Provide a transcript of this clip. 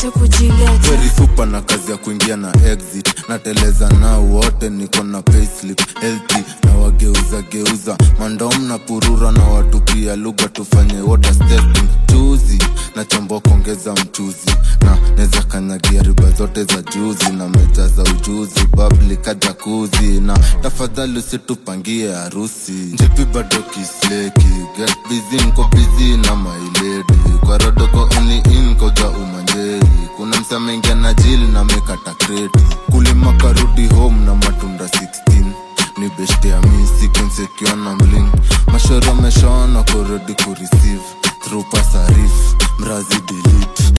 yote kujileta very super na kazi ya kuingia na exit nateleza nao wote niko na payslip healthy na wageuza geuza mandom na purura na watupia lugha tufanye water testing chuzi na chombo kuongeza mchuzi na neza kanyagia riba zote za juzi na meja za ujuzi babli kajakuzi na tafadhali usitupangie harusi njipi bado kisleki get busy nko busy na mailedi kwa rodoko uni in koja umanjei kuna msamengia na jili na mekata kreti kulima karudi home na matunda 16 ni beshte ya misi kinsekiwa na mling mashoro ameshaona kuredi kureceive through pasarif mrazi delete